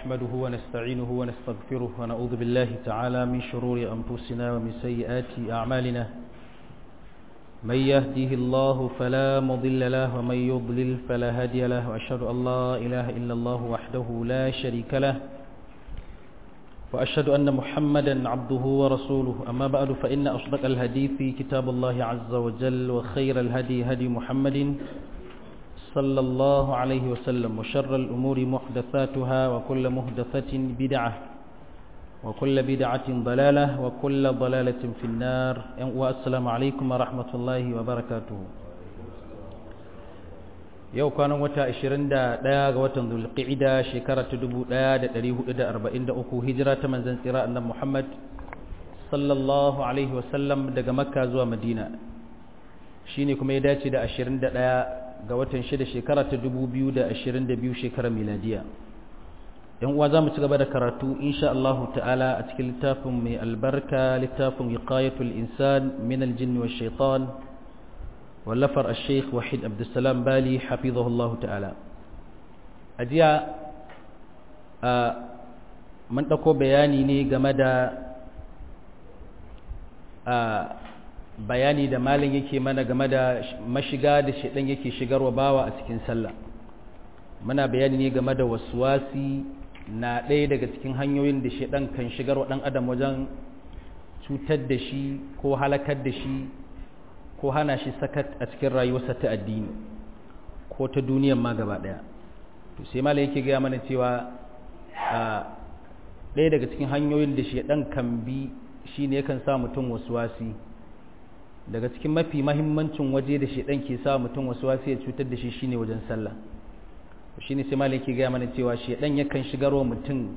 نحمده ونستعينه ونستغفره ونعوذ بالله تعالى من شرور أنفسنا ومن سيئات أعمالنا من يهده الله فلا مضل له ومن يضلل فلا هادي له وأشهد أن لا إله إلا الله وحده لا شريك له وأشهد أن محمدا عبده ورسوله أما بعد فإن أصدق الحديث كتاب الله عز وجل وخير الهدي هدي محمد صلى الله عليه وسلم وشر الأمور محدثاتها وكل محدثة بدعة وكل بدعة ضلالة وكل ضلالة في النار والسلام عليكم ورحمة الله وبركاته yau kwanan wata 21 ga watan zulqa'ida shekara ta 1443 hijira ta manzon tsira annabi Muhammad sallallahu alaihi wasallam daga makka zuwa madina shine kuma ya dace da 21 ga watan 6 shekara ta 2022 shekarar miladiya yan uwa zamu ci gaba da karatu insha Allah ta'ala a cikin littafin mai albarka littafin wiqayatul insan min aljinni wash shaitan wallafar al-sheikh wahid abdulsalam bali hafizahullahu ta'ala a jiya mun ɗauko bayani ne game da bayani da malin yake mana game da mashiga da shaɗan yake shigarwa bawa a cikin sallah muna bayani ne game da waswasi na ɗaya daga cikin hanyoyin da shaɗan kan shigarwa ɗan adam wajen cutar da shi ko halakar da shi ko hana shi sakat a cikin rayuwarsa ta addini ko ta duniyan ma gaba daya to sai malai yake gaya mana cewa ɗaya daga cikin hanyoyin da shedan kan bi shine yakan sa mutum wasuwasi daga cikin mafi mahimmancin waje da shedan ke sa mutum wasuwasi ya cutar da shi shine wajen sallah shine sai malai yake gaya mana cewa shedan yakan shigarwa mutum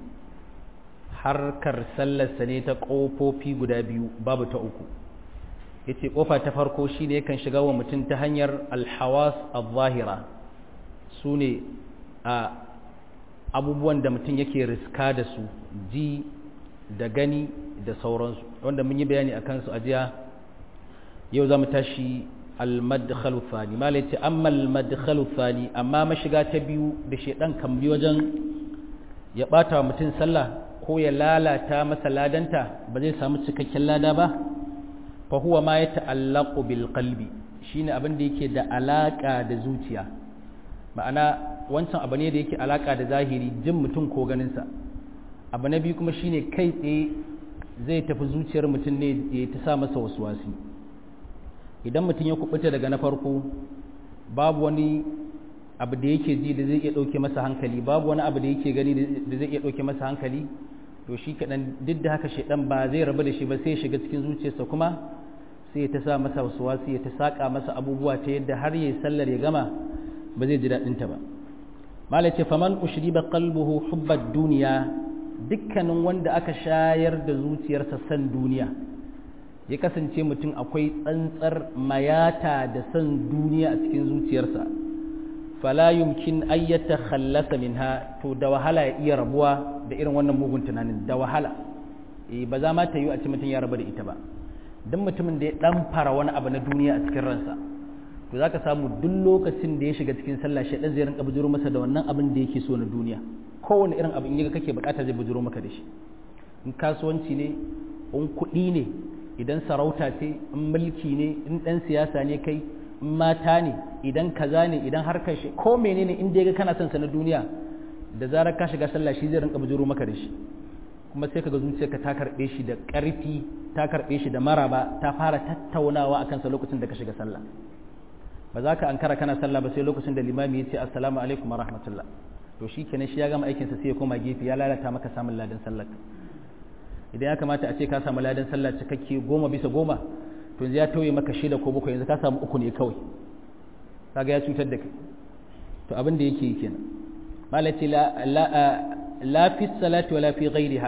harkar sallarsa ne ta ƙofofi guda biyu babu ta uku yace kofa ta farko shine yakan shiga wa mutum ta hanyar alhawas al-zahira sune a abubuwan da mutum yake riska da su ji da gani da sauransu wanda mun yi bayani akan su a jiya yau zamu tashi al-madkhalu thani mala yace amma al-madkhalu thani amma mashiga ta biyu da shedan kan bi wajen ya bata wa mutum sallah ko ya lalata masa ladanta ba zai samu cikakken lada ba fahuwa ma ya ta'allaku bil qalbi shine abin da yake da alaka da zuciya ma'ana wancan abu ne da yake alaka da zahiri jin mutum ko ganinsa abu na biyu kuma shine kai tsaye zai tafi zuciyar mutum ne ya ta sa masa wasuwasi idan mutum ya kubuta daga na farko babu wani abu da yake ji da zai iya ɗauke masa hankali babu wani abu da yake gani da zai iya ɗauke masa hankali to shi kaɗan duk da haka shaidan ba zai rabu da shi ba sai ya shiga cikin zuciyarsa kuma sai ya ta sa masa wasu ya ta saƙa masa abubuwa ta yadda har ya sallar ya gama ba zai ji daɗinta ba mala ce faman ushri ba qalbuhu hubbat duniya dukkanin wanda aka shayar da zuciyarsa san duniya ya kasance mutum akwai tsantsar mayata da san duniya a cikin zuciyarsa fala yumkin ayyata khallasa minha to da wahala ya iya rabuwa da irin wannan mugun tunanin da wahala eh ba za ma ta yi a ce mutum ya rabu da ita ba dan mutumin da ya dan fara wani abu na duniya a cikin ransa to zaka samu duk lokacin da ya shiga cikin sallah shi dan zai rinka bujuro masa da wannan abin da yake so na duniya kowane irin abu in yaga kake bukata zai bujuro maka da shi in kasuwanci ne in kuɗi ne idan sarauta ce in mulki ne in dan siyasa ne kai mata ne idan kaza ne idan harkar shi ko menene in dai ga kana son sa na duniya da zarar ka shiga sallah shi zai rinka bujuro maka da shi kuma sai kaga zuciyarka ta karbe shi da ƙarfi ta karbe shi da maraba ta fara tattaunawa akan sa lokacin da ka shiga sallah ba za ka ankara kana sallah ba sai lokacin da limami ya ce assalamu alaikum wa rahmatullah to shi kenan shi ya gama aikin sa sai ya koma gefe ya lalata maka samun ladan sallah idan ya kamata a ce ka samu ladan sallah cikakke goma bisa goma to yanzu ya tauye maka shida ko bakwai yanzu ka samu uku ne kawai kaga ya cutar da kai to abin da yake yi kenan malati la la fi salati wala fi ghairiha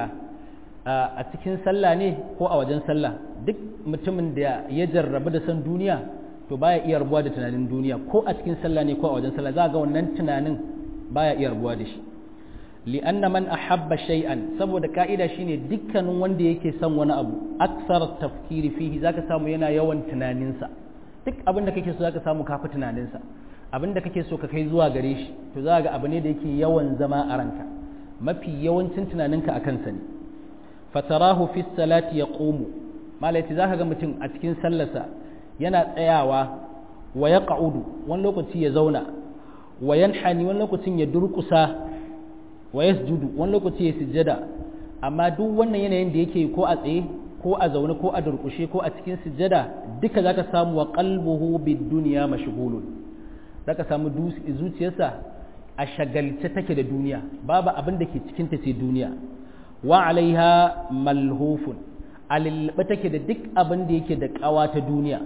a cikin sallah ne ko a wajen sallah duk mutumin da ya jarrabu da san duniya to baya iya rabuwa da tunanin duniya ko a cikin sallah ne ko a wajen sallah za ga wannan tunanin baya iya rabuwa da shi li'anna man ahabba shay'an saboda ka'ida shine dukkanin wanda yake son wani abu aksar tafkiri fihi zaka samu yana yawan tunaninsa duk abin da kake so zaka samu kafi tunaninsa abin da kake so ka kai zuwa gare shi to za ga abu ne da yake yawan zama a ranka mafi yawancin tunaninka a kansa ne fatarahu fi salati yaqumu malaiti zaka ga mutum a cikin sallarsa yana tsayawa wa yaq'udu wani lokaci ya zauna wa yanhani wani lokacin ya durkusa wa yasjudu wani lokaci ya sujjada amma duk wannan yanayin da yake ko a tsaye ko a zaune ko a durkushe ko a cikin sujjada duka zaka samu wa qalbuhu bid dunya mashghulun zaka samu zuciyarsa a shagalce take da duniya babu abin da ke cikin ta sai duniya wa alaiha malhufun alilba take da duk abin da yake da kawa ta duniya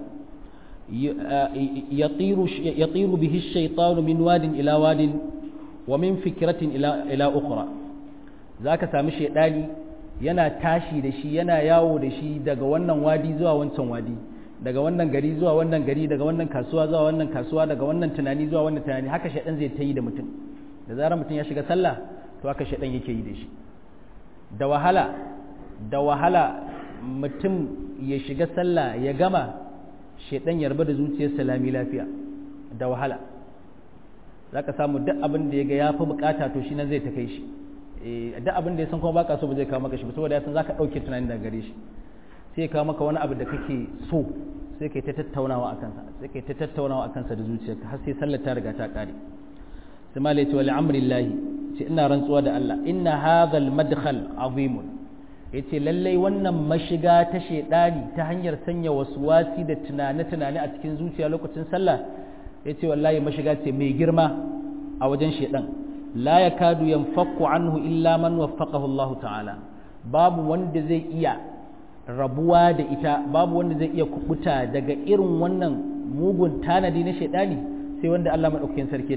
yatiru bihi ash-shaytanu min wadin ila wadin wa min fikratin ila ila ukhra zaka sami shaydani yana tashi da shi yana yawo da shi daga wannan wadi zuwa wancan wadi daga wannan gari zuwa wannan gari daga wannan kasuwa zuwa wannan kasuwa daga wannan tunani zuwa wannan tunani haka shaidan zai ta yi da mutum da zarar mutum ya shiga sallah to haka shaidan yake yi da shi da wahala da wahala mutum ya shiga sallah ya gama shaidan ya rabu da zuciyar salami lafiya da wahala zaka samu duk abin da ya ga ya fi bukata to shi nan zai ta kai shi duk abin da ya san kuma baka so ba zai kawo maka shi ba saboda ya san zaka dauke tunani daga gare shi sai kawo maka wani abu da kake so sai kai ta tattaunawa a kansa sai kai ta tattaunawa a kansa da zuciyarka har sai sallar ta riga ta kare sai malai ce wali amrillahi ce ina rantsuwa da Allah inna hadhal madkhal azimun yace lallai wannan mashiga ta shedani ta hanyar sanya waswasi da tunane tunane a cikin zuciya lokacin sallah yace wallahi mashiga ce mai girma a wajen shedan la yakadu yanfaku anhu illa man waffaqahu Allah ta'ala babu wanda zai iya rabuwa da ita babu wanda zai iya kubuta daga irin wannan mugun tanadi na shaidani sai wanda Allah madaukakin sarki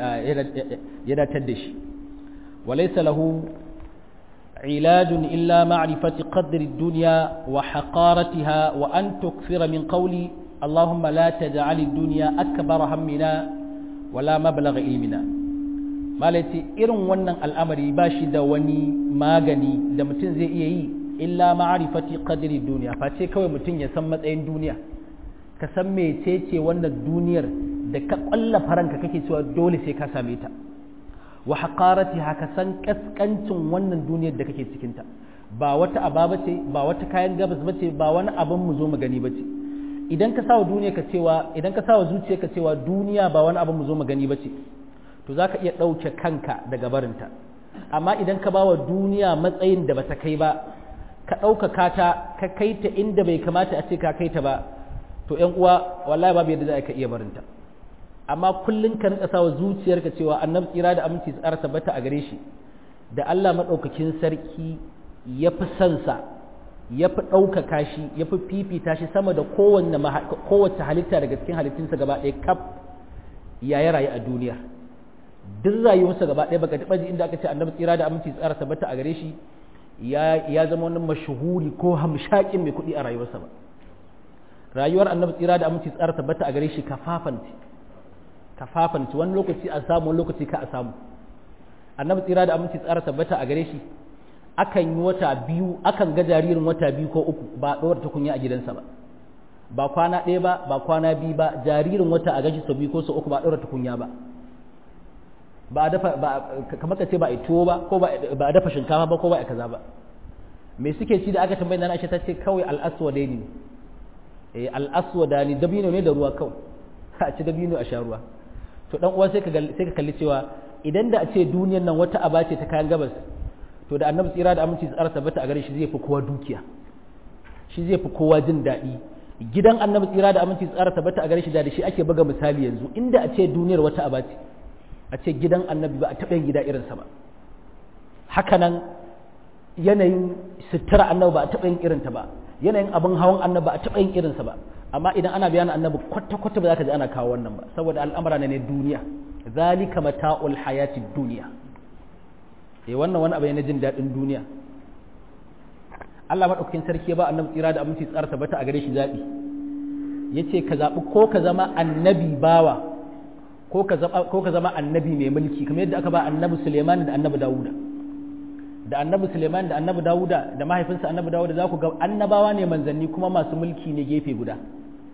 ya datar da shi walaysa lahu ilajun illa ma'rifati qadri ad-dunya wa haqaratiha wa an tukthira min qawli اللهم لا تجعل الدنيا أكبر همنا ولا مبلغ علمنا malaci irin wannan al'amari ba shi da wani magani da mutum zai iya yi illa ma'arifati qadri duniya face kawai mutum ya san matsayin duniya ka san mecece wannan duniyar da ka kwalla faranka kake cewa dole sai ka same ta wa haqarati haka san kaskancin wannan duniyar da kake cikin ta ba wata aba bace ba wata kayan gabas bace ba wani abin mu zo mu gani bace idan ka sawa duniya ka cewa idan ka sawa zuciya ka cewa duniya ba wani abin mu zo mu gani bace to zaka iya ɗauke kanka daga barinta amma idan ka bawa duniya matsayin da bata kai ba ka ɗaukaka ta ka kai ta inda bai kamata a ce ka kai ta ba to ƴan uwa wallahi babu yadda za ka iya barinta amma kullun ka rinka sawa zuciyarka cewa annabi tsira da aminci tsara tabbata a gare shi da Allah madaukakin sarki ya fi son sa ya fi ɗaukaka shi ya fi fifita shi sama da kowanne kowace halitta daga cikin halittunsa gaba ɗaya kaf ya yi rayu a duniya duk rayuwarsa gaba ɗaya baka taɓa ji inda aka ce annabi tsira da aminci tsara tabbata a gare shi ya zama wani mashuhuri ko hamshakin mai kuɗi a rayuwarsa ba rayuwar annabi tsira da aminci tsara tabbata a gare shi kafafanci kafafanci wani lokaci a samu wani lokaci ka a samu annabi tsira da aminci tsara tabbata a gare shi akan yi wata biyu akan ga jaririn wata biyu ko uku ba ɗora tukunya a gidansa ba ba kwana ɗaya ba ba kwana biyu ba jaririn wata a gashi sau biyu ko sau uku ba ɗora tukunya ba ba a dafa ba kamar ka ce ba a tuwo ba ko ba a dafa shinkafa ba ko ba a kaza ba me suke ci da aka tambayi na Aisha ta ce kawai al-aswada ne eh al-aswada ne dabino ne da ruwa kawai a ci dabino a sha ruwa to dan uwa sai ka sai ka kalli cewa idan da a ce duniyar nan wata aba ce ta kayan gabas to da annabi tsira da aminci tsara tabbata a gare shi zai fi kowa dukiya shi zai fi kowa jin daɗi gidan annabi tsira da aminci tsara tabbata a gare shi da shi ake buga misali yanzu inda a ce duniyar wata aba ce a ce gidan annabi ba a taɓa yin gida irinsa ba hakanan yanayin sutura annabi ba a taɓa yin irinta ba yanayin abin hawan annabi ba a taɓa yin irinsa ba amma idan ana bayanin annabi kwata-kwata ba za ka ji ana kawo wannan ba saboda al'amura ne duniya zalika mata'ul hayati duniya eh wannan wani abu ne na jin daɗin duniya Allah madaukakin sarki ya ba annabi tsira da aminci tsara tabbata a gare shi zaɓi yace ka zaɓi ko ka zama annabi bawa ko ka zama annabi mai mulki kamar yadda aka ba annabi Suleiman da annabi Dawuda da annabi Suleiman da annabi Dawuda da mahaifinsa annabi Dawuda za ku ga annabawa ne manzanni kuma masu mulki ne gefe guda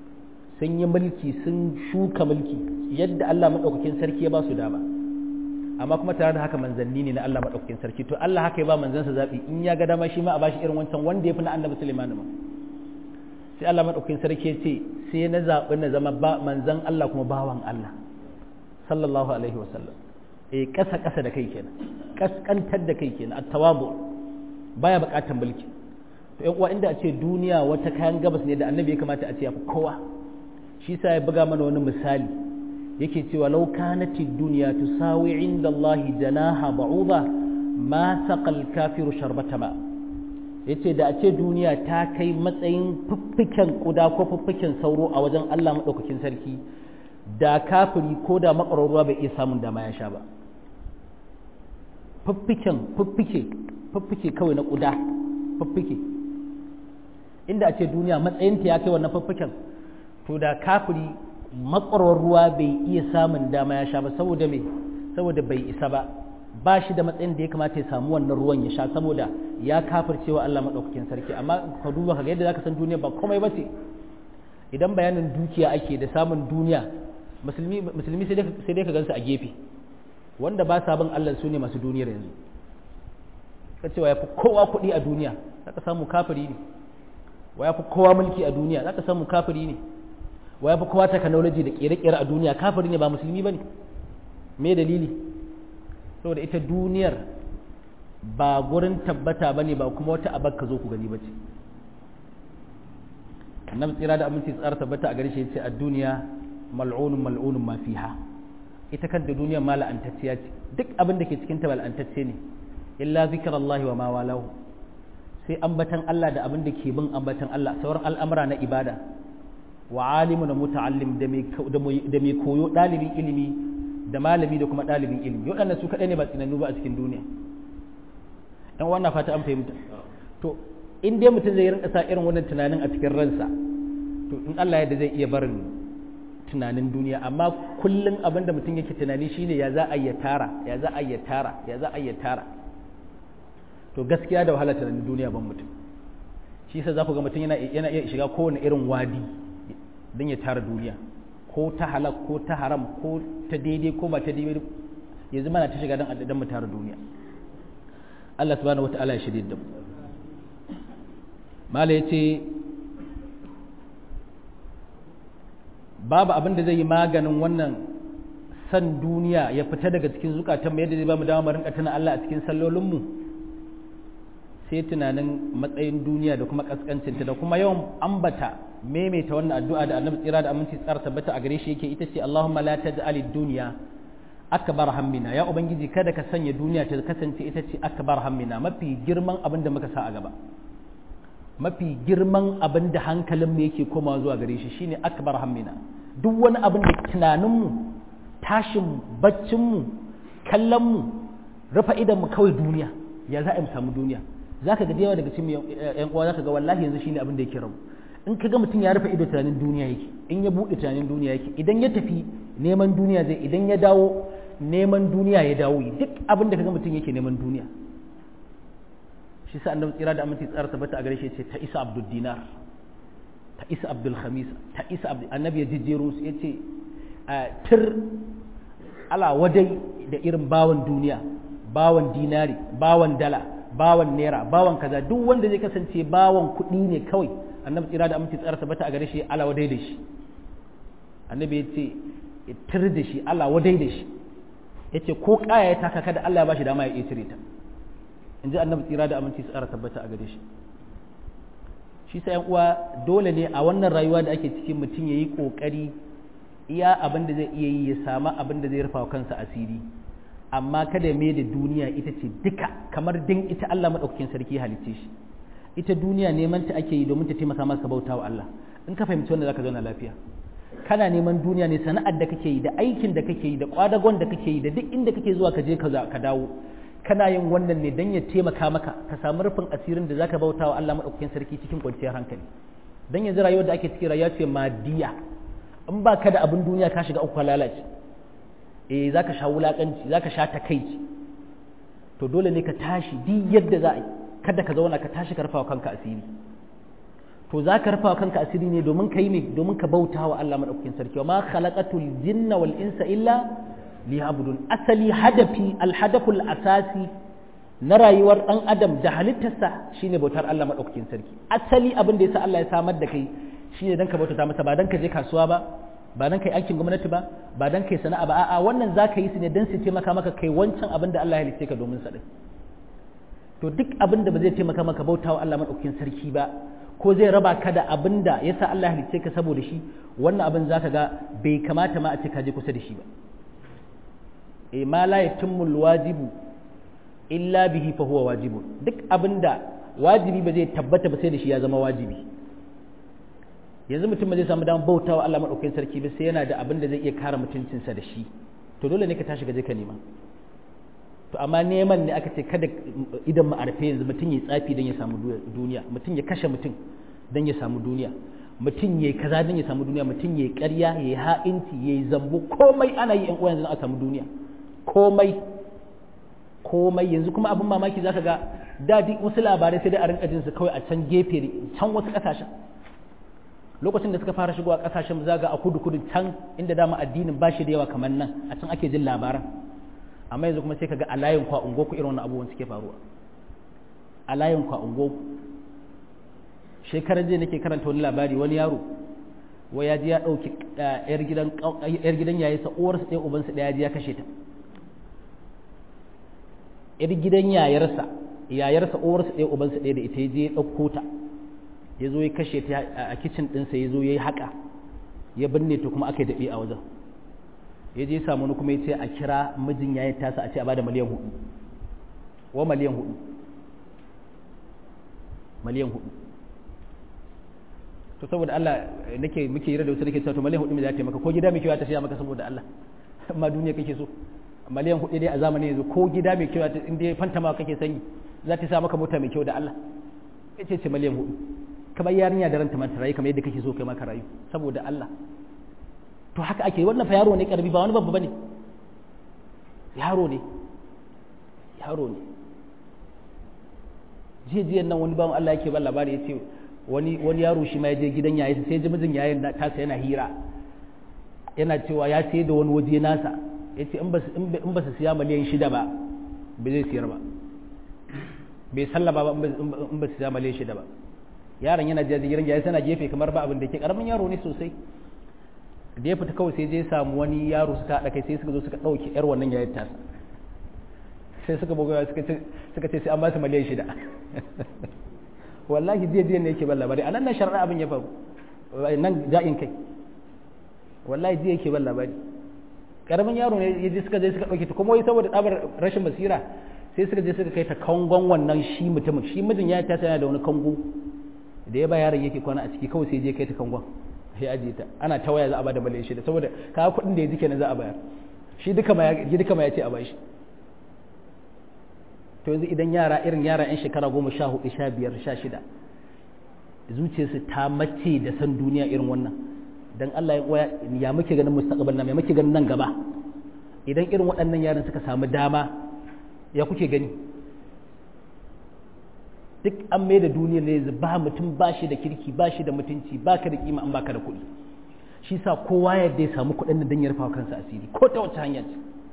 sun yi mulki sun shuka mulki yadda Allah maɗaukakin sarki ya ba su dama amma kuma tare da haka manzanni ne na Allah madaukakin sarki to Allah haka ya ba manzansa zabi in ya ga dama shi ma a bashi irin wancan wanda ya fi na annabi Sulaiman ma sai Allah madaukakin sarki ya ce sai na zabi na zama ba manzan Allah kuma bawan Allah sallallahu alaihi wasallam eh kasa kasa da kai kenan kaskantar da kai kenan at-tawabu baya bukatan mulki to yan uwa inda a ce duniya wata kayan gabas ne da annabi ya kamata a ce ya fi kowa shi sa ya buga mana wani misali yake cewa law kanati dunya tusawi inda Allah janaha ba'udha ma saqal kafiru sharbata ma yace da a ce duniya ta kai matsayin fiffiken kuda ko fiffiken sauro a wajen Allah madaukakin sarki da kafiri ko da makararruwa bai iya samun dama ya sha ba fiffiken fiffike fiffike kawai na kuda fiffike inda a ce duniya matsayinta ya kai wannan fiffiken to da kafiri makwarwar ruwa bai iya samun dama ya sha ba saboda me saboda bai isa ba ba shi da matsayin da ya kamata ya samu wannan ruwan ya sha saboda ya kafircewa Allah madaukakin sarki amma ka duba kaga yadda zaka san duniya ba komai bace idan bayanin dukiya ake da samun duniya musulmi musulmi sai dai sai dai ka gansu a gefe wanda ba sa bin Allah su ne masu duniyar yanzu ka cewa yafi kowa kuɗi a duniya zaka samu kafiri ne wa yafi kowa mulki a duniya zaka samu kafiri ne wa yafi kowa technology da kere-kere a duniya kafiri ne ba musulmi bane me dalili saboda ita duniyar ba gurin tabbata bane ba kuma wata abar ka zo ku gani bace annabi tsira da aminci tsara tabbata a gare shi yace a duniya mal'unun mal'unun ma fiha ita kanta duniyar ma la'antacciya ce duk abin da ke cikin ta la'antacce ne illa zikrullahi wa ma walahu sai ambatan Allah da abin da ke bin ambatan Allah sauran al'amura na ibada wa alimu na muta'allim da mai koyo ɗalibin ilimi da malami da kuma ɗalibin ilimi waɗannan su kaɗai ne ba tsinannu ba a cikin duniya ɗan wannan fata an fahimta to in dai mutum zai rinka sa irin wannan tunanin a cikin ransa to in Allah yadda zai iya barin tunanin duniya amma kullum abin da mutum yake tunani shine ya za a yi tara ya za a yi tara ya za a yi tara to gaskiya da wahala tunanin duniya ban mutum shi yasa za ku ga mutum yana iya shiga kowane irin wadi don ya tara duniya ko ta halak ko ta haram ko ta daidai ko ba ta daidai yanzu mana ta shiga don addadan mu tara duniya Allah subhanahu wata'ala ya shirye da mu mala yace babu abin da zai yi maganin wannan san duniya ya fita daga cikin zukatan mu yadda zai ba mu dama mu rinka tuna Allah a cikin sallolin mu sai tunanin matsayin duniya da kuma kaskancinta da kuma yawan ambata maimaita wannan addu'a da annabi tsira da aminci tsara tabbata a gare shi yake ita ce Allahumma la taj'al ad-dunya akbar hammina ya ubangiji kada ka sanya duniya ta kasance ita ce akbar hammina mafi girman abin da muka sa a gaba mafi girman abin da hankalin mu yake komawa zuwa gare shi shine akbar hammina duk wani abin da tunanin mu tashin baccin mu kallon mu rufa idan mu kawai duniya ya za a mu samu duniya zaka ga da yawa daga cikin yan uwa zaka ga wallahi yanzu shine abin da yake rabu in ka ga mutum ya rufe ido tunanin duniya yake in ya buɗe tunanin duniya yake idan ya tafi neman duniya zai idan ya dawo neman duniya ya dawo duk abin da ka ga mutum yake neman duniya shi sa annabi tsira da aminci tsara tabbata a gare shi ce ta isa abdul dinar ta isa abdul khamisa ta isa abdul annabi ya jijjero su ya ce tir ala wadai da irin bawan duniya bawan dinari bawan dala bawan naira bawan kaza duk wanda zai kasance bawan kuɗi ne kawai annabi tsira da aminci tsara tabbata a gare shi ala wadai da shi annabi ya ce ya tir da shi ala wadai da shi ya ce ko kaya ya taka kada Allah ya bashi dama ya iya cire ta in ji annabi tsira da aminci tsara tabbata a gare shi shi sa uwa dole ne a wannan rayuwa da ake cikin mutum ya yi ƙoƙari iya abin da zai iya yi ya samu abin da zai rufa kansa asiri amma kada mai da duniya ita ce duka kamar din ita Allah maɗaukakin sarki halicce shi ita duniya neman ta ake yi domin ta taimaka maka bauta wa Allah in ka fahimci wanda zaka zauna lafiya kana neman duniya ne sana'ar da kake yi da aikin da kake yi da kwadagon da kake yi da duk inda kake zuwa ka je ka dawo kana yin wannan ne dan ya taimaka maka ka samu rufin asirin da zaka bauta wa Allah madaukakin sarki cikin kwanciyar hankali dan yanzu rayuwar da ake ciki rayuwa ce madiya in ba ka da abin duniya ka shiga uku lalace eh zaka sha wulakanci zaka sha takaici to dole ne ka tashi duk yadda za a yi kada ka zauna ka tashi ka rufa kanka asiri to za ka rufa kanka asiri ne domin ka yi ne domin ka bauta wa Allah madaukakin sarki wa ma khalaqatul jinna wal insa illa liya'budun asali hadafi alhadaful asasi na rayuwar dan adam da halittarsa shine bautar Allah madaukakin sarki asali abin da yasa Allah ya samar da kai shine dan ka bautata masa ba dan ka je kasuwa ba ba dan kai aikin gwamnati ba ba dan kai sana'a ba a'a wannan zaka yi su ne dan su taimaka maka kai wancan abin da Allah ya halice ka domin sa din to duk abin da ba zai taimaka maka bautawa Allah madaukakin sarki ba ko zai raba ka da abin da yasa Allah ya halice ka saboda shi wannan abin zaka ga bai kamata ma a ce ka je kusa da shi ba e ma la yatimul wajibu illa bihi fa huwa wajibun duk abinda wajibi ba zai tabbata ba sai da shi ya zama wajibi yanzu mutum ba zai samu damar bautawa Allah madaukakin sarki ba sai yana da abin da zai iya kare mutuncinsa da shi to dole ne ka tashi ka je ka nema to amma neman ne aka ce kada idan mu arfe yanzu mutum ya tsafi don ya samu duniya mutum ya kashe mutum don ya samu duniya mutum ya kaza don ya samu duniya mutum ya ƙarya ya yi ha'inci ya yi zambo komai ana yi yan uwa yanzu a samu duniya komai komai yanzu kuma abin mamaki zaka ga dadi wasu labarai sai dai a rinka jin su kawai a can gefe can wasu kasashen lokacin da suka fara shigowa kasashen zaga a kudu kudu can inda dama addinin ba shi da yawa kamar nan a can ake jin labaran amma yanzu kuma sai kaga a layin kwa ungo ku irin wannan abubuwan suke faruwa a layin kwa ungo shekaran jiya nake karanta wani labari wani yaro wai ya ji ya ɗauki yar gidan yar gidan yayi sa uwarsa ɗaya ubansa ɗaya ji ya kashe ta yar gidan yayarsa yayarsa uwarsa ɗaya ubansa ɗaya da ita ya je ya ɗauko ta ya zo ya kashe ta a kicin ɗinsa ya zo ya yi haƙa ya binne ta kuma aka yi daɓe a wajen ya je samu wani kuma ya ce a kira mijin yayin tasa a ce a bada miliyan hudu wa miliyan hudu miliyan hudu to saboda Allah nake muke yi da wasu nake cewa to miliyan hudu me za ta maka ko gida mai kyau ta siya maka saboda Allah amma duniya kake so miliyan hudu dai a zamani yanzu ko gida mai kyau ta inda fanta ma kake sanyi za ta sa maka mota mai kyau da Allah yace ce miliyan hudu kamar yarinya da ranta mata rayu kamar yadda kake so kai maka rayu saboda Allah to haka ake wannan fa yaro ne karbi ba wani babba bane yaro ne yaro ne jiyan nan wani bawan Allah yake ban labari ya ce wani wani yaro shi ma ya je gidan yayi sai ji mijin yayin da tasa yana hira yana cewa ya sai da wani waje nasa ya ce in ba in ba su siya miliyan shida ba bai zai siyar ba bai sallaba ba in ba su siya miliyan shida ba yaron yana jiya gidan yayi sana gefe kamar ba abin da ke karamin yaro ne sosai da ya fita kawai sai je samu wani yaro suka haɗa kai sai suka zo suka ɗauki yar wannan yayin tasa sai suka buga suka ce suka ce sai an ba su miliyan shida wallahi jiya jiya ne yake ban labari a nan nan sharaɗa abin ya faru nan ja'in kai wallahi jiya yake ban labari karamin yaro ne ya je suka je suka ɗauke ta kuma wai saboda tsabar rashin basira sai suka je suka kai ta kangon wannan shi mutumin shi mijin ya tasa yana da wani kango da ya ba yaron yake kwana a ciki kawai sai je kai ta kangon sai ajiye ta ana ta waya za a bada miliyan shida saboda kaga kuɗin da ya ji kenan za a bayar shi duka ma ya duka ma ya ce a bashi to yanzu idan yara irin yara yan shekara goma sha hudu sha biyar sha shida zuciyarsu ta mace da san duniya irin wannan dan Allah ya muke ganin mustaqbal na ya muke ganin nan gaba idan irin waɗannan yaran suka samu dama ya kuke gani duk an mai da duniyar ne yanzu ba mutum ba shi da kirki ba shi da mutunci ba ka da kima an baka da kuɗi shi sa kowa yadda ya samu kuɗin da dan ya rufa kansa asiri ko ta wace hanya ce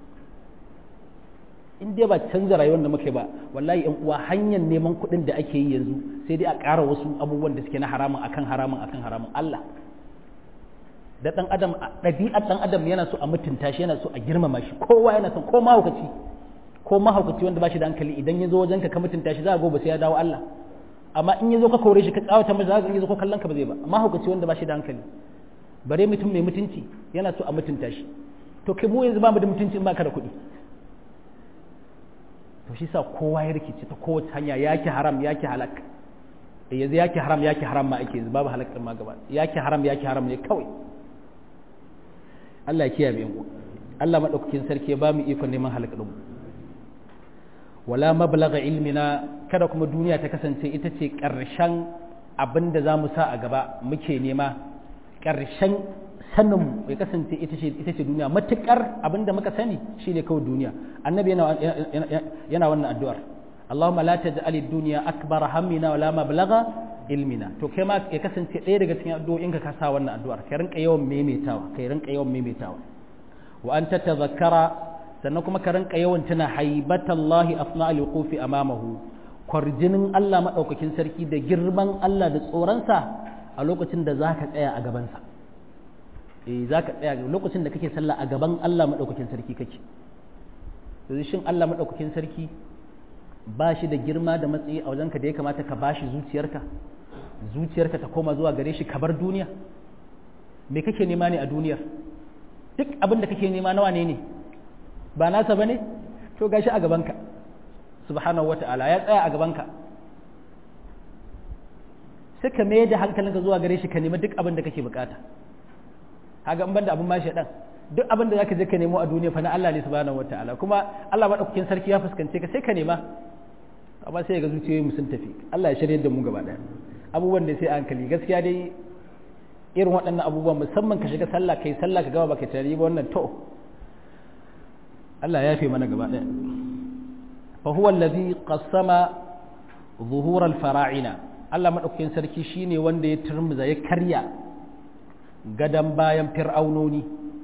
in dai ba canza rayuwar da muke ba wallahi yan uwa hanyar neman kuɗin da ake yi yanzu sai dai a ƙara wasu abubuwan da suke na haramun akan haramun akan haramun Allah da ɗan adam ɗabi'ar ɗan adam yana so a mutunta shi yana so a girmama shi kowa yana son ko mahaukaci ko mahaukaci wanda ba shi da hankali idan ya zo wajen ka ka mutunta shi za a gobe sai ya dawo Allah amma in ya zo ka kore shi ka tsawata masa za ka zo ko kallon ka ba zai ba mahaukaci wanda ba shi da hankali bare mutum mai mutunci yana so a mutunta shi to kai mu yanzu ba mu da mutunci in ba ka da kuɗi to shi sa kowa ya rikici ta kowace hanya yaki haram yaki halak yanzu yaki haram yaki haram ma ake yanzu babu halak ma gaba yaki haram yaki haram ne kawai Allah ya kiyaye mu Allah madaukakin sarki ya ba mu ikon neman halak din wala mablagha ilmina kada kuma duniya ta kasance ita ce ƙarshen abin da za mu sa a gaba muke nema ƙarshen sanin ya kasance ita ce ita ce duniya matukar abin da muka sani shine kawai duniya annabi yana yana wannan addu'ar Allahumma la taj'al ad-dunya akbar hammina wala mablagha ilmina to kai ma ya kasance ɗaya daga cikin addu'o'in ka sa wannan addu'ar kai rinka yawan maimaitawa kai rinka yawan maimaitawa wa an tatazakkara sannan kuma ka rinka yawan tuna haibatallahi afna al-wuqufi amamahu kwarjinin Allah madaukakin sarki da girman Allah da tsoronsa a lokacin da zaka tsaya a gabansa eh zaka tsaya lokacin da kake sallah a gaban Allah madaukakin sarki kake yanzu shin Allah madaukakin sarki ba shi da girma da matsayi a wajenka da ya kamata ka bashi zuciyarka zuciyarka ta koma zuwa gare shi ka bar duniya me kake nema ne a duniyar duk abin da kake nema nawa ne ne ba nasa ba ne to gashi a gabanka subhanahu wata'ala ya tsaya a gabanka sai ka mai da hankalinka zuwa gare shi ka nemi duk abin da kake bukata haga in banda abin mashi dan duk abin da zaka je ka nemo a duniya fa na Allah ne subhanahu wata'ala kuma Allah madaukakin sarki ya fuskance ka sai ka nema amma sai ga zuciyoyi mu sun tafi Allah ya shirye da mu gaba daya abubuwan da sai hankali gaskiya dai irin waɗannan abubuwan musamman ka shiga sallah kai sallah ka gaba baka tare ba wannan to Allah ya fi mana gaba ɗaya fa huwa allazi qassama zuhur al-fara'ina Allah madaukakin sarki shine wanda ya turmuza ya karya gadan bayan fir'aunoni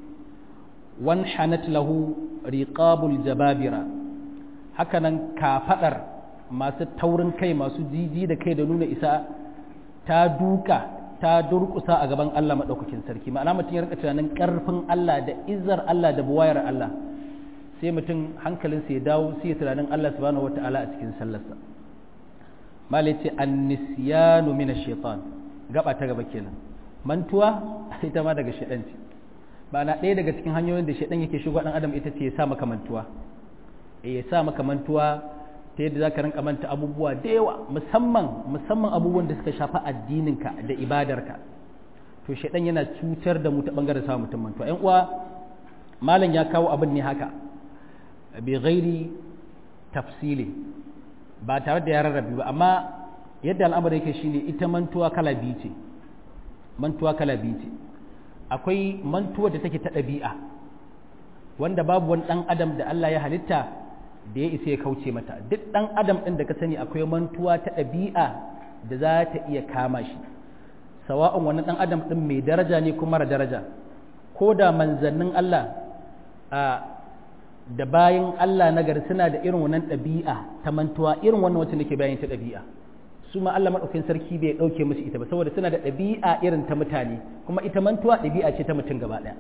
wan hanat lahu riqabul jababira hakanan kafadar masu taurin kai masu jiji da kai da nuna isa ta duka ta durkusa a gaban Allah madaukakin sarki ma'ana mutum ya rika tunanin karfin Allah da izzar Allah da buwayar Allah sai mutum hankalinsa ya dawo sai ya tunanin Allah subhanahu wata'ala a cikin sallarsa malai ce annisyanu min ash-shaytan gaba ta gaba kenan mantuwa ita ma daga shaytan ce na ɗaya daga cikin hanyoyin da shaytan yake shigo dan adam ita ce ya sa maka mantuwa eh ya sa maka mantuwa ta yadda zaka rinka manta abubuwa da yawa musamman musamman abubuwan da suka shafi addininka da ibadarka to shaytan yana cutar da mu ta bangaren sa mutum mantuwa ƴan uwa malam ya kawo abin ne haka bi ghairi tafsili ba tare da ya rarrabe ba amma yadda al'amari yake shine ita mantuwa kala biyu ce mantuwa kala biyu ce akwai mantuwa da take ta ɗabi'a wanda babu wani ɗan adam da Allah ya halitta da ya isa ya kauce mata duk ɗan adam ɗin da ka sani akwai mantuwa ta ɗabi'a da za ta iya kama shi sawa'un wani ɗan adam ɗin mai daraja ne ko mara daraja ko da manzannin Allah a da bayan Allah na gari suna da irin wannan ɗabi'a ta mantuwa irin wannan wacce nake bayan ta ɗabi'a su ma Allah maɗaukin sarki bai ɗauke musu ita ba saboda suna da ɗabi'a irin ta mutane kuma ita mantuwa ɗabi'a ce ta mutum gaba ɗaya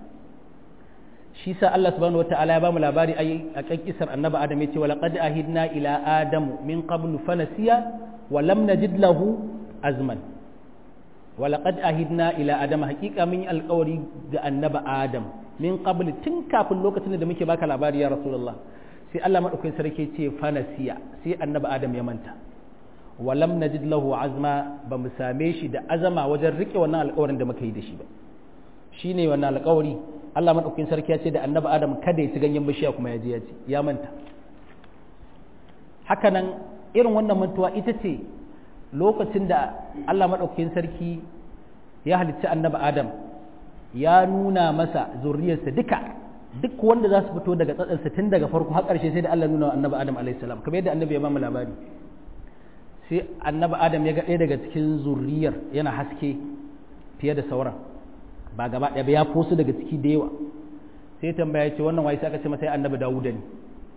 shi sa Allah subhanahu wata'ala ya bamu labari a kan kisar annabi Adam ya ce wa laqad ahidna ila adam min qablu fanasiya wa lam najid lahu azman wa laqad ahidna ila adam haqiqa min alƙawari ga annabi Adam min qabl tun kafin lokacin da muke baka labari ya rasulullah sai Allah madaukakin sarki ce fanasiya sai annabi adam ya manta walam najid lahu azma ba mu same shi da azama wajen rike wannan alƙawarin da muka yi da shi ba shine wannan alƙawari Allah madaukakin sarki ya ce da annabi adam kada ya ci ganyen bishiya kuma ya je ya ci ya manta hakanan irin wannan mantuwa ita ce lokacin da Allah madaukakin sarki ya halicci annabi adam ya nuna masa zurriyarsa duka duk wanda za su fito daga tsatsansa tun daga farko har ƙarshe sai da Allah nuna wa annabi Adam alaihi salam kamar yadda annabi ya ba mu labari sai annabi Adam ya ga ɗaya daga cikin zurriyar yana haske fiye da sauran ba gaba ɗaya ba ya fosu daga ciki da yawa sai tambaya ce wannan wai sai aka ce masa ya annabi Dawuda ne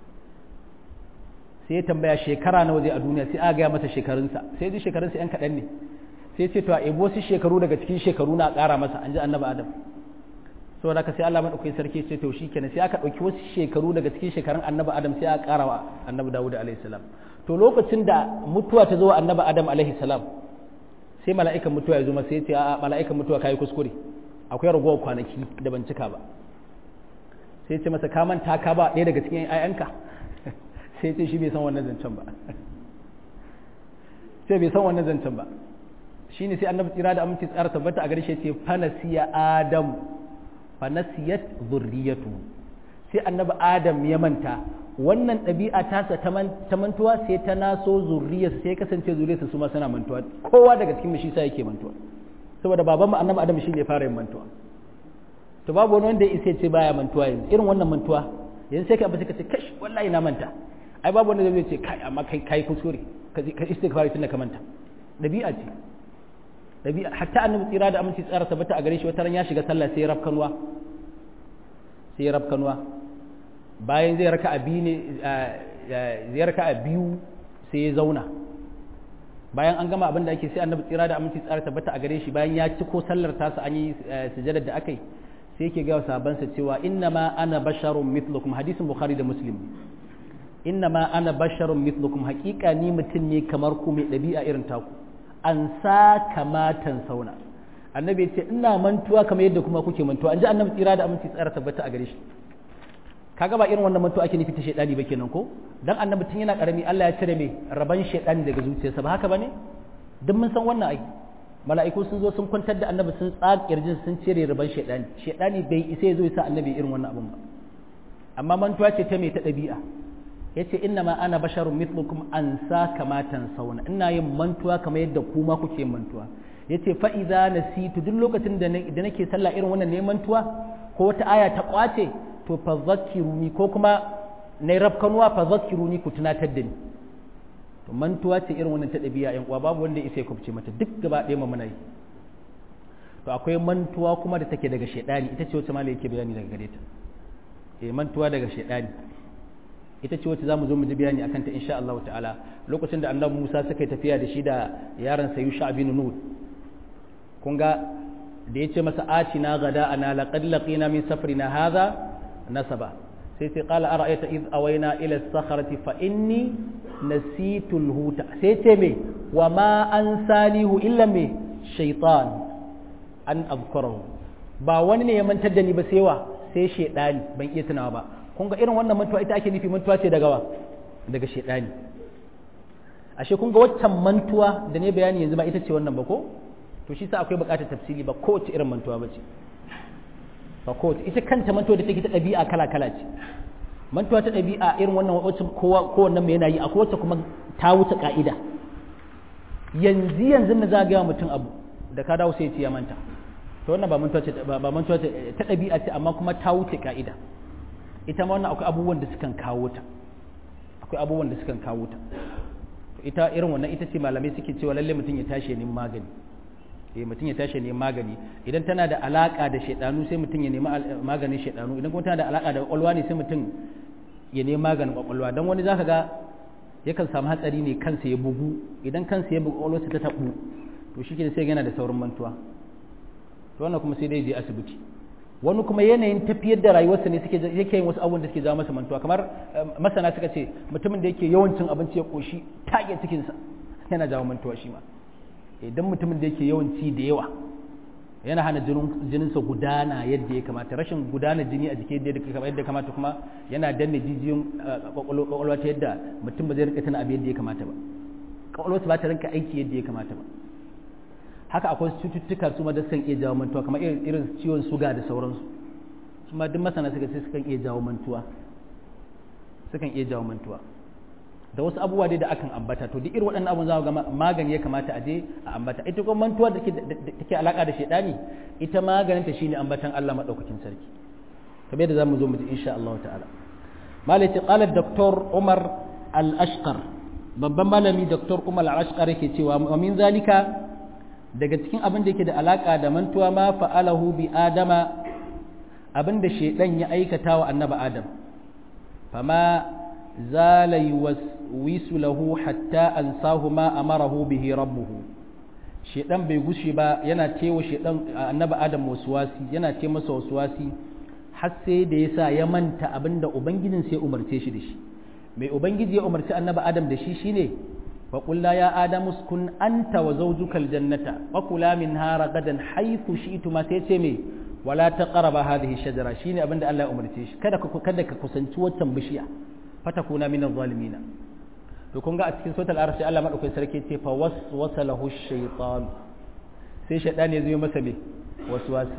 sai tambaya shekara nawa zai a duniya sai aka gaya masa shekarunsa sai ji shekarunsa yan kaɗan ne sai ce to a ebo wasu shekaru daga cikin shekaru na ƙara masa an ji annabi adam saboda haka sai Allah madaukakin sarki ce to shikenan sai aka ɗauki wasu shekaru daga cikin shekarun annabi adam sai aka ƙara wa annabi dawud alaihi salam to lokacin da mutuwa ta zo wa annabi adam alaihi salam sai mala'ikan mutuwa ya zo masa sai ce a mala'ikan mutuwa kai kuskure akwai ragowar kwanaki da ban cika ba sai ce masa ka manta ka ba ɗaya daga cikin ayyanka sai ce shi bai san wannan zancen ba sai bai san wannan zancen ba shine sai annabi tsira da aminci tsara tabbata a garshe ce fanasiya adam fanasiyat zurriyatu sai annabi adam ya manta wannan ɗabi'a tasa ta mantuwa sai ta naso zurriyarsa sai kasance zurriyarsa su ma suna mantuwa kowa daga cikin shi sa yake mantuwa saboda baban mu annabi adam shine ya fara yin mantuwa to babu wani wanda ya isa ce baya mantuwa yanzu irin wannan mantuwa yanzu sai ka abu sai ka ce kash wallahi na manta ai babu wanda zai ce kai amma kai kai kuskure ka istighfar tunda ka manta ɗabi'a ce ɗabi'a hatta annabi tsira da aminci tsara tabbata a gare shi wata ran ya shiga sallah sai rafkanwa sai rafkanuwa bayan zai raka a biyu ne zai raka a biyu sai ya zauna bayan an gama abin da ake sai annabi tsira da aminci tsara tabbata a gare shi bayan ya ci ko sallar tasa an yi sujadar da aka yi sai yake gawa sabansa cewa inna ma ana basharun mithlukum hadisin bukhari da muslim inna ma ana basharun mithlukum haƙiƙa ni mutum ne kamar ku mai ɗabi'a irin taku an sa kamatan sauna annabi ya ce ina mantuwa kamar yadda kuma kuke mantuwa an ji annabi tsira da aminci tsara tabbata a gare shi kaga ba irin wannan mantuwa ake nufi ta shaidani ba kenan ko dan annabi tun yana karami Allah ya cire mai raban shaidani daga zuciyarsa ba haka bane duk mun san wannan ai mala'iku sun zo sun kwantar da annabi sun tsaga kirjin sun cire raban shaidani shaidani bai isa ya zo ya sa annabi irin wannan abun ba amma mantuwa ce ta mai ta ɗabi'a yace inna ma ana basharun mithlukum an sa kamatan sauna ina yin mantuwa kamar yadda kuma kuke mantuwa yace fa idza nasitu duk lokacin da nake sallah irin wannan ne mantuwa ko wata aya ta kwace to fa zakkiruni ko kuma nayi rafkanuwa fa zakkiruni ku tunatar da ni to mantuwa ce irin wannan ta dabi'a yan uwa babu wanda ya isa ya kubce mata duk gaba ɗaya mu muna yi to akwai mantuwa kuma da take daga shedani ita ce wacce malai yake bayani daga gare ta eh mantuwa daga shedani ita ce wacce zamu zo mu ji bayani akan ta insha Allah ta'ala lokacin da annabi Musa suka yi tafiya da shi da yaron sa Yusha bin Nun kun ga da yace masa atina gada ana laqad laqina min safrina hadha nasaba sai sai qala ara'aita id awayna ila as-sakhrati fa inni nasitu al-huta sai ce me wa ma ansanihu illa me shaytan an azkurahu ba wani ne ya mantar da ni ba sai wa sai shedani ban iya tunawa ba kun ga irin wannan mantuwa ita ake nufi mantuwa ce daga wa daga shedani ashe kun ga waccan mantuwa da ne bayani yanzu ba ita ce wannan ba ko to shi sa akwai bukatar tafsiri ba kowace irin mantuwa ba ce ba kowace ita kanta mantuwa da take ta ɗabi'a kala kala ce mantuwa ta ɗabi'a irin wannan wacce kowa kowanne mai yana yi akwai wacce kuma ta wuce ka'ida yanzu yanzu na zagaya mutum abu da ka dawo sai ya manta to wannan ba mantuwa ce ba mantuwa ce ta ɗabi'a ce amma kuma ta wuce ka'ida ita ma wannan akwai abubuwan da sukan kawo ta akwai abubuwan da sukan kawo ta ita irin wannan ita ce malamai suke cewa lalle mutum ya tashi ne magani eh mutum ya tashi ne magani idan tana da alaka da shaidanu sai mutum ya nemi maganin shaidanu idan kuma tana da alaka da kwakwalwa ne sai mutum ya nemi maganin kwakwalwa don wani zaka ga yakan samu hatsari ne kansa ya bugu idan kansa ya bugu kwakwalwarsa ta tabu to shi ke sai yana da saurin mantuwa to wannan kuma sai dai je asibiti wani kuma yanayin tafiyar da rayuwarsa ne suke yake yin wasu abubuwan da suke jawo masa mantuwa kamar masana suka ce mutumin da yake yawan cin abinci ya koshi tage cikinsa yana jawo mantuwa shi ma idan mutumin da yake yawan ci da yawa yana hana jininsa gudana yadda ya kamata rashin gudana jini a jiki yadda ya kamata kuma yana danne jijiyoyin kwakwalwa ta yadda mutum ba zai rika tana abu yadda ya kamata ba kwakwalwarsa ba ta rinka aiki yadda ya kamata ba haka akwai cututtuka su ma da sukan iya jawo mantuwa kamar irin ciwon suga da sauransu su ma duk masana suka ce sukan iya jawo mantuwa sukan iya jawo mantuwa da wasu abubuwa dai da akan ambata to duk irin waɗannan abun za ga magani ya kamata a je a ambata ita kuma mantuwa da take alaka da shaidani ita maganinta shine ambatan Allah madaukakin sarki kamar yadda zamu zo mu ji insha Allah ta'ala malai ce qala doktor Umar al-Ashqar babban malami doktor Umar al-Ashqar yake cewa wa min zalika daga cikin abin da yake da alaka da mantuwa ma fa'alahu bi adama abin da shaidan ya aikata wa annaba adam fama zala yuwaswisu lahu hatta ansahu ma amarahu bihi rabbuhu shaidan bai gushe ba yana tewa shaidan annaba adam waswasi yana te masa waswasi har sai da yasa ya manta abin da ubangijin sai umarce shi da shi mai ubangiji ya umarci annaba adam da shi shine فقلنا يا آدم اسكن أنت وزوجك الجنة وكلا منها رغدا حيث شئتما سيتمي ولا تقرب هذه الشجرة شيني أبن الله أمرتيش كذا كذا كسنت وتنبشيا فتكون من الظالمين يكون قاعد في سورة الأرش الله ما أكون سركي فوسوس له الشيطان sai shaɗan ya zo masa me waswasi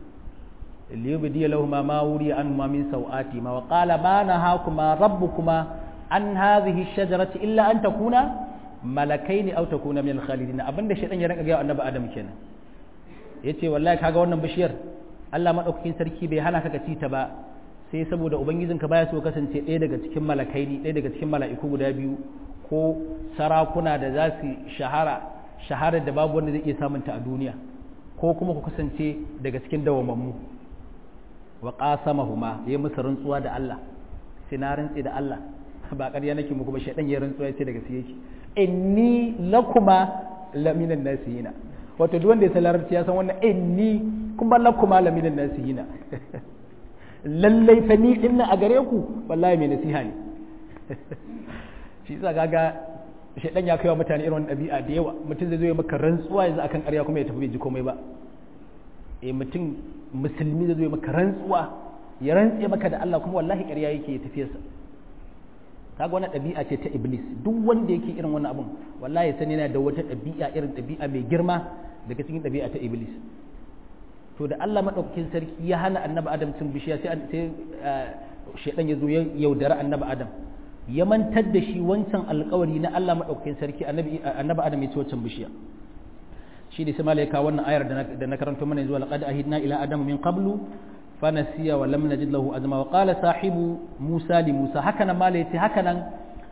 liyubdi lahuma ma wuri an ma min sau'ati ma wa qala ma nahakuma rabbukuma an hadhihi shajarati illa an takuna malakai ne auta kuna min khalidina abinda shaitan ya rinka ga annabi adam kenan yace wallahi kaga wannan bishiyar Allah madaukakin sarki bai hana ka ci ta ba sai saboda ubangijinka baya so kasance ɗaya daga cikin malakai ne ɗaya daga cikin mala'iku guda biyu ko sarakuna da za su shahara shaharar da babu wanda zai iya samun ta a duniya ko kuma ku kasance daga cikin dawamammu wa qasamahuma yayi musu rantsuwa da Allah sai na rantsi da Allah ba ƙarya nake muku ba shaidan ya rantsuwa sai daga sai yake inni lakuma laminan nasihina wato duk wanda ya san larabci ya san wannan inni kuma lakuma laminan nasihina lallai fa ni din a gare ku wallahi mai nasiha ne shi yasa kaga shaidan ya kai wa mutane irin wannan ɗabi'a da yawa mutum zai zo ya maka rantsuwa yanzu akan ƙarya kuma ya tafi bai ji komai ba eh mutum musulmi zai zo ya maka rantsuwa ya rantse maka da Allah kuma wallahi ƙarya yake ya tafiyarsa kaga wannan ɗabi'a ce ta iblis duk wanda yake irin wannan abun wallahi sani yana da wata ɗabi'a irin ɗabi'a mai girma daga cikin ɗabi'a ta iblis to da Allah madaukakin sarki ya hana annabi adam cin bishiya sai sai shedan ya zo ya yaudara annabi adam ya mantar da shi wancan alƙawari na Allah madaukakin sarki annabi annabi adam ya ci wancan bishiya shi ne sai malaika wannan ayar da na karanto mana zuwa laqad ahidna ila adam min qablu fanasiya wa lam najid lahu azma wa qala sahibu musa li musa hakanan mala yace hakanan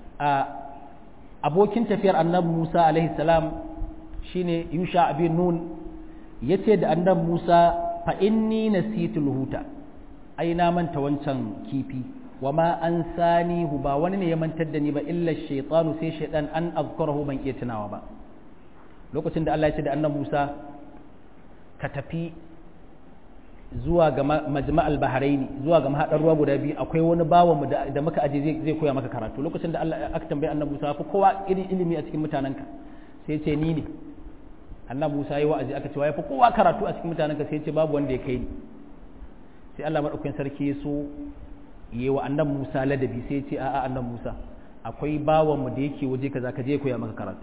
abokin tafiyar annabi musa alaihi salam shine yusha bin nun yace da annabi musa fa inni nasitu huta ai na manta wancan kifi wa ma an sani ba wani ne ya mantar da ni ba illa shaytanu sai shaydan an azkurahu ban iya tunawa ba lokacin da Allah ya ce da annabi Musa ka tafi zuwa ga majma'al bahraini zuwa ga mahadar ruwa guda biyu akwai wani bawan mu da muka aje zai koya maka karatu lokacin da Allah aka tambaye annabi Musa fa kowa irin ilimi a cikin mutanenka sai ya ce ni ne annabi Musa yayi wa'azi aka ce wai fa kowa karatu a cikin mutanenka sai ya ce babu wanda ya kai ni sai Allah madaukakin sarki ya so yi wa annabi Musa ladabi sai ya ce a'a annabi Musa akwai bawan mu da yake waje kaza ka je koya maka karatu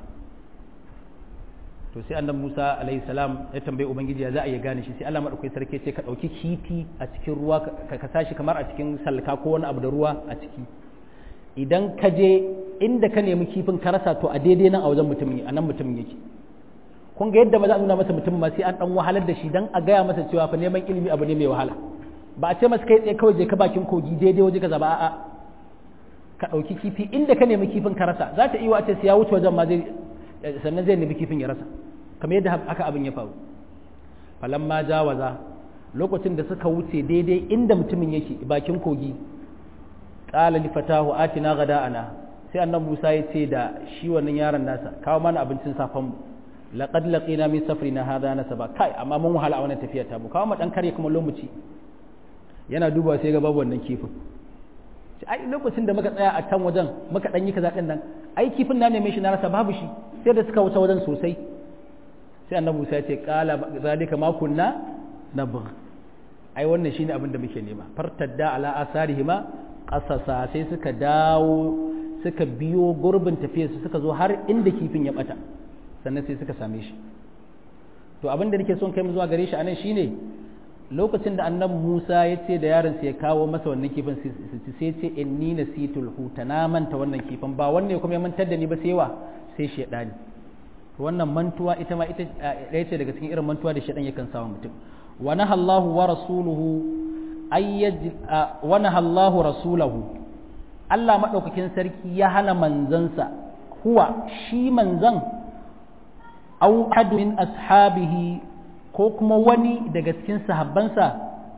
to sai annabi Musa alaihi salam ya tambaye ubangiji ya za a iya gane shi sai Allah madaukakin sarki ce ka dauki kifi a cikin ruwa ka ka sashi kamar a cikin salka ko wani abu da ruwa a ciki idan ka je inda ka nemi kifin ka rasa to a daidai nan a wajen mutumin a nan mutumin yake kun ga yadda ba za a nuna masa mutum ma sai an dan wahalar da shi dan a gaya masa cewa fa neman ilimi abu ne mai wahala ba a ce masa kai tsaye kawai je ka bakin kogi daidai waje kaza ba a'a ka dauki kifi inda ka nemi kifin ka rasa za ta iya wace sai ya wuce wajen ma zai sannan zai nemi kifin ya rasa kamar yadda haka abin ya faru falamma jawaza lokacin da suka wuce daidai inda mutumin yake bakin kogi qala li fatahu atina ghada'ana sai annabi Musa ya ce da shi wannan yaron nasa kawo mana abincin safan mu laqad laqina min safrina hadha nasaba kai amma mun wahala a wannan tafiyar ta mu kawo mu dan kare kuma lomuci yana dubawa sai ga babu wannan kifin ai lokacin da muka tsaya a can wajen muka dan yi kaza din nan ai kifin na neme shi na rasa babu shi sai da suka wuce wajen sosai sai annabi Musa ya ce qala zalika ma kunna nabgh ai wannan shine abin da muke nema fartadda ala asarihima qasasa sai suka dawo suka biyo gurbin tafiyar su suka zo har inda kifin ya bata sannan sai suka same shi to abin da nake son kai mu zuwa gare shi anan shine lokacin da annabi Musa ya ce da yaron ya kawo masa wannan kifin sai ce inni nasitul huta na manta wannan kifin ba wanne kuma ya mantar da ni ba sai wa sai shedani wannan mantuwa ita ma ita ɗaya ce daga cikin irin mantuwa da shedan yakan sawa mutum wa nahallahu wa rasuluhu ayyaj wa nahallahu rasulahu Allah madaukakin sarki ya hana manzansa huwa shi manzan au ahadu min ashabihi ko kuma wani daga cikin sahabbansa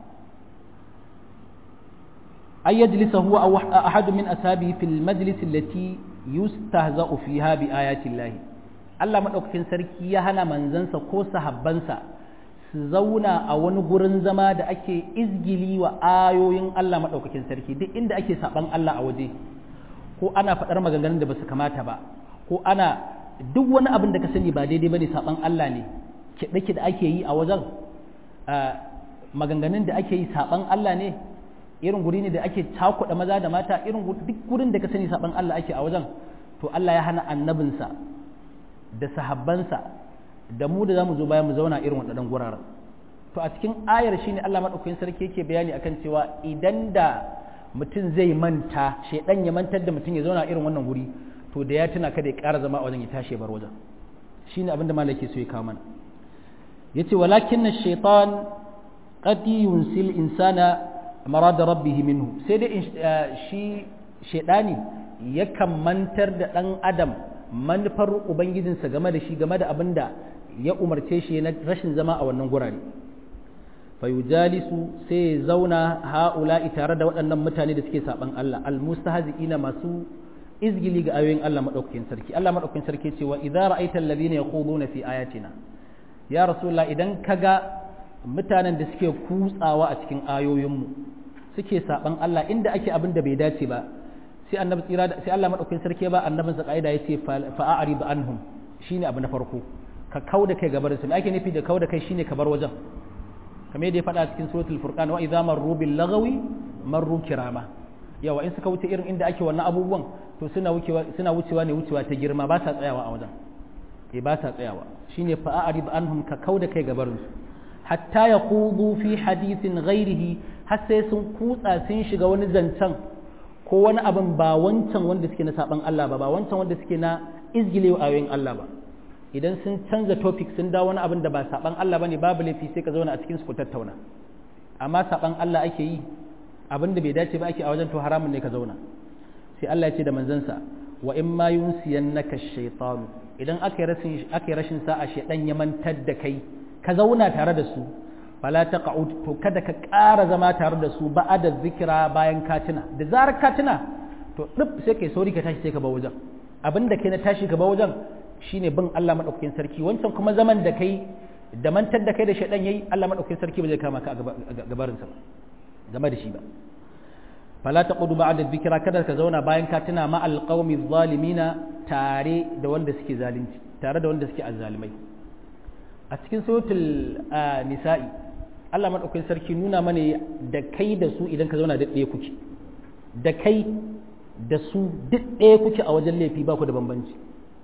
ay yajlisa huwa aw ahadu min ashabihi fil majlis allati yustahza'u fiha bi ayati Allah Allah madaukakin sarki ya hana manzansa ko sahabbansa su zauna a wani gurin zama da ake izgili wa ayoyin Allah madaukakin sarki duk inda ake saban Allah a waje ko ana faɗar maganganun da ba su kamata ba ko ana duk wani abin da ka sani ba daidai bane saban Allah ne kiɗe-kiɗe ake yi a wajen maganganun da ake yi saɓan Allah ne irin guri ne da ake cakuɗa maza da mata irin duk gurin da ka sani saɓan Allah ake a wajen to Allah ya hana annabinsa da sahabbansa da mu da za mu zo bayan mu zauna irin waɗannan guraren to a cikin ayar shine Allah maɗaukakin sarki yake bayani akan cewa idan da mutum zai manta shaidan ya mantar da mutum ya zauna irin wannan guri to da ya tuna kada ya ƙara zama a wajen ya tashi ya bar wajen shine abin da malaki so ya kawo mana yace walakin na shaitan qad yunsil insana marada rabbih minhu sai dai shi shaidani yakan mantar da dan adam manufar ubangijinsa game da shi game da abinda ya umarce shi na rashin zama a wannan gurare fayujalisu sai ya zauna ha'ula'i tare da waɗannan mutane da suke saban Allah almustahzi'ina masu izgili ga ayoyin Allah madaukakin sarki Allah madaukakin sarki ce wa idza ra'aita alladhina yakhuduna fi ayatina ya rasulullah idan kaga mutanen da suke kutsawa a cikin ayoyinmu suke saban Allah inda ake abin da bai dace ba sai annabi tsira sai Allah madaukakin sarki ba annabinsa kaida yace fa'arid anhum shine abu na farko ka kauda kai gabar su me ake nufi da kauda kai shine ka bar wajen kamar yadda ya faɗa cikin suratul furqan wa idza marru bil lagawi marru kirama yawa in suka wuce irin inda ake wannan abubuwan to suna wucewa suna wucewa ne wucewa ta girma ba sa tsayawa a wajen eh ba sa tsayawa shine fa'arid anhum ka kauda kai gabarin su hatta yaqudu fi hadithin ghairihi har sai sun kutsa sun shiga wani zancen ko wani abin ba wancan wanda suke na saban Allah ba ba wancan wanda suke na izgile ayoyin Allah ba idan sun canza topic sun dawo wani abin da ba saban Allah bane babu laifi sai ka zauna a cikin su ku tattauna amma saban Allah ake yi abin da bai dace ba ake a wajen to haramun ne ka zauna sai Allah ya ce da manzansa wa in ma yunsiyannaka shaytan idan aka yi rashin aka yi rashin sa'a shaydan ya mantar da kai ka zauna tare da su fala taqa'ud to kada ka ƙara zama tare da su ba'ada zikira bayan katina da zarar katina to duk sai kai sauri ka tashi sai ka ba wajen abinda kai na tashi ka ba wajen shine bin Allah madaukakin sarki wancan kuma zaman da kai da mantar da kai da shaidan yayi Allah madaukakin sarki ba zai kama ka a gabarin sa game da shi ba fala taqudu ba'da dhikra kada ka zauna bayan ka tuna ma alqawmi zalimina tare da wanda suke zalunci tare da wanda suke azzalimai a cikin suratul nisa'i Allah madaukakin sarki nuna mana da kai da su idan ka zauna da ɗaya kuke da kai da su duk ɗaya kuke a wajen laifi ba ku da bambanci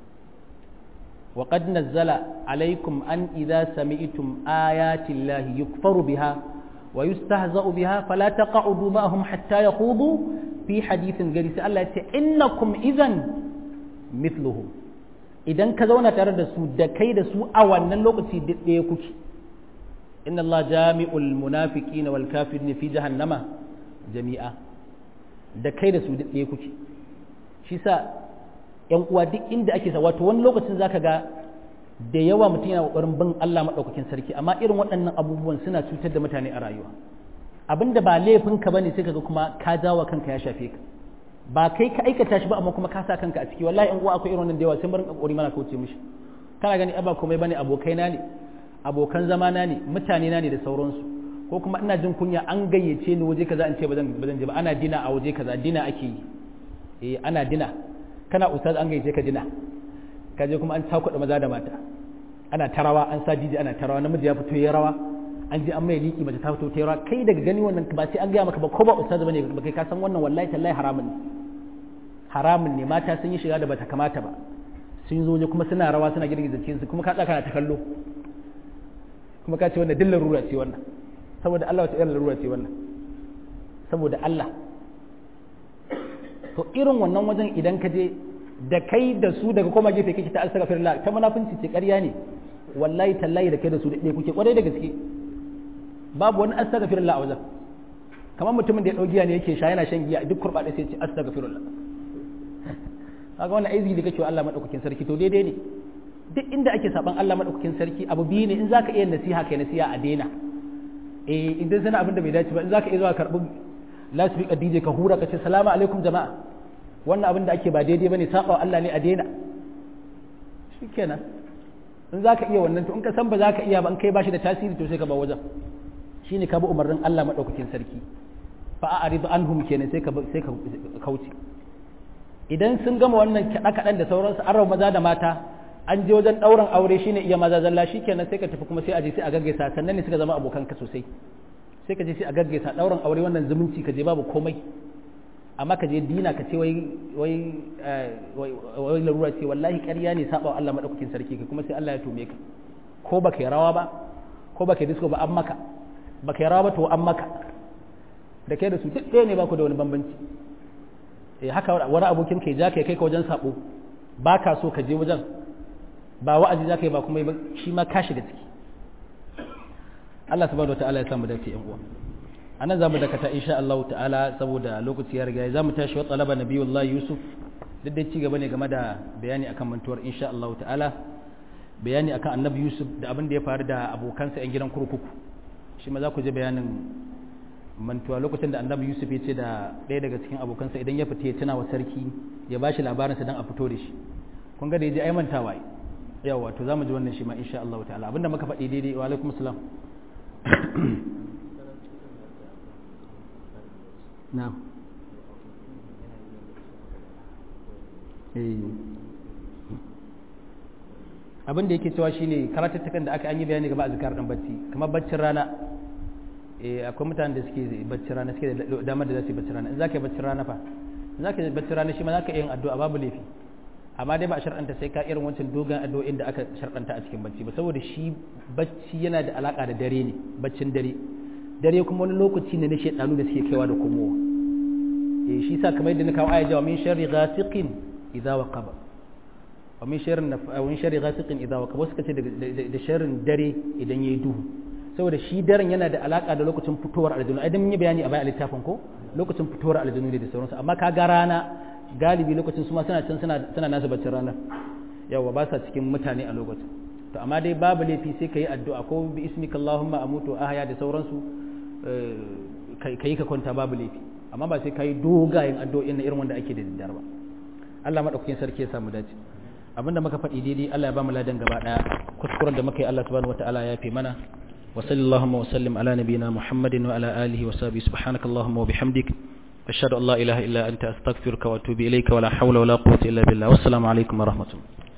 وقد نزل عليكم أن إذا سمعتم آيات الله يكفر بها ويستهزأ بها فلا تقعدوا معهم حتى يخوضوا في حديث غير الله إنكم إذن مثلهم idan ka zauna tare da su da kai da su a wannan lokaci ɗaya kuke inna Allah jami'ul munafiqina wal kafirin fi jahannama jami'a da kai da su ɗaya kuke shi sa yan uwa duk inda ake sa wato wani lokacin zaka ga da yawa mutum yana kokarin bin Allah madaukakin sarki amma irin waɗannan abubuwan suna cutar da mutane a rayuwa abinda ba laifin ka bane sai kaga kuma ka jawo kanka ya shafe ka ba kai ka aikata shi ba amma kuma ka sa kanka a ciki wallahi yan uwa akwai irin wannan da yawa sai mun kokari mana kauce mishi kana gani ba komai bane abokaina ne abokan zamana ne mutane na ne da sauransu ko kuma ina jin kunya an gayyace ni waje kaza an ce bazan bazan je ba ana dina a waje kaza dina ake yi eh ana dina kana ustaz an gaice ka dina ka je kuma an takuɗa maza da mata ana tarawa an sa diji ana tarawa namiji ya fito ya rawa an je an mai liki mace ta fito ta rawa kai daga gani wannan ba sai an gaya maka ba ko ba ustaz bane ba kai ka san wannan wallahi tallahi haramun ne haramun ne mata sun yi shiga da bata kamata ba sun zo ne kuma suna rawa suna girgiza cikin su kuma ka tsaka na ta kallo kuma ka ce wannan dillar rura ce wannan saboda Allah wata irin rura ce wannan saboda Allah to irin wannan wajen idan ka je da kai da su daga koma gefe kake ta astaghfirullah ta munafunci ce ƙarya ne wallahi tallahi da kai da su da ɗaya kuke kwarai da gaske babu wani astaghfirullah a wajen kamar mutumin da ya ɗau giya ne yake sha yana shan giya duk kurɓaɗe sai ce astaghfirullah kaga wannan aizi da kake wa Allah madaukakin sarki to daidai ne duk inda ake saban Allah madaukakin sarki abu biyu ne in zaka iya nasiha kai nasiha a daina eh idan sana abin da bai dace ba in zaka iya zuwa karɓi lasbika DJ ka hura ka ce salamu alaikum jama'a wannan abin da ake ba daidai bane saba Allah ne a daina shikenan in zaka iya wannan to in ka san ba zaka iya ba in kai bashi da tasiri to sai ka ba wajen shine ka bi umarnin Allah madaukakin sarki fa a'ridu anhum kenan sai ka sai ka kauce idan sun gama wannan kaɗa kaɗan da sauransu an maza da mata an je wajen ɗaurin aure shine iya maza zalla shikenan sai ka tafi kuma sai a je sai a gaggaisa sannan ne suka zama abokanka sosai sai ka je sai a gaggaisa ɗaurin aure wannan zumunci ka je babu komai amma ka je dina ka ce wai wai wai larura ce wallahi ƙarya ne saba Allah madaukakin sarki ka kuma sai Allah ya tome ka ko baka yi rawa ba ko baka yi disco ba an maka baka yi rawa ba to an maka da kai da su duk ɗaya ne ba ku da wani bambanci eh haka wani abokin kai ja kai kai ka wajen sabo ba ka so ka je wajen ba wa'azi za ka yi ba kuma shi ma ka shiga ciki Allah subhanahu wataala ya samu dace yan uwa anan zamu dakata insha Allah ta'ala saboda lokaci ya riga zamu tashi wa talaba nabiyullah yusuf duk da ci gaba ne game da bayani akan mantuwar insha Allah ta'ala bayani akan annabi yusuf da abin da ya faru da abokansa yan gidan kurkuku shi ma za ku ji bayanin mantuwa lokacin da annabi yusuf ya ce da ɗaya daga cikin abokansa idan ya fita ya tuna wa sarki ya ba shi labarinsa don a fito da shi kun ga da ya ji ai mantawa yawa to za mu ji wannan shi ma insha Allah ta'ala abinda muka faɗi daidai wa alaikum salam na'am abin da yake cewa shine karatattukan da aka an yi bayani gaba a zikar dan bacci kamar baccin rana eh akwai mutanen da suke baccin rana suke da damar da za su yi baccin rana in zaka yi baccin rana fa in zaka yi baccin rana shi ma zaka yin addu'a babu laifi amma dai ba a shar'anta sai ka irin wancan dogon addu'o'in da aka shar'anta a cikin bacci ba saboda shi bacci yana da alaka da dare ne baccin dare dare kuma wani lokaci ne na shedanu da suke kaiwa da komowa eh shi sa kamar yadda na kawo aya jawa min sharri ghasiqin idza waqaba wa min sharri wa min sharri ghasiqin idza waqaba suka ce da sharrin dare idan yayi duhu saboda shi daren yana da alaka da lokacin fitowar aljanu ai dan mun yi bayani a bayan littafin ko lokacin fitowar aljanu ne da sauransu amma ka ga rana galibi lokacin su ma suna can suna suna nasu baccin ranar yawa ba sa cikin mutane a lokacin to amma dai babu laifi sai ka yi addu'a ko bi ismika Allahumma amutu ahya da sauransu kai ka kwanta babu laifi amma ba sai ka yi dogayen addu'o'in na irin wanda ake da daddare ba Allah madaukakin sarki ya samu dace abinda muka faɗi daidai Allah ya ba mu ladan gaba daya kuskuren da muka yi Allah subhanahu wataala ya fi mana wa sallallahu wa sallim ala nabiyyina Muhammadin wa ala alihi wa sahbihi subhanakallahumma wa bihamdik ashhadu an la ilaha illa anta astaghfiruka wa atubu ilayka wa la hawla wa la quwwata illa billah wassalamu alaikum wa rahmatullah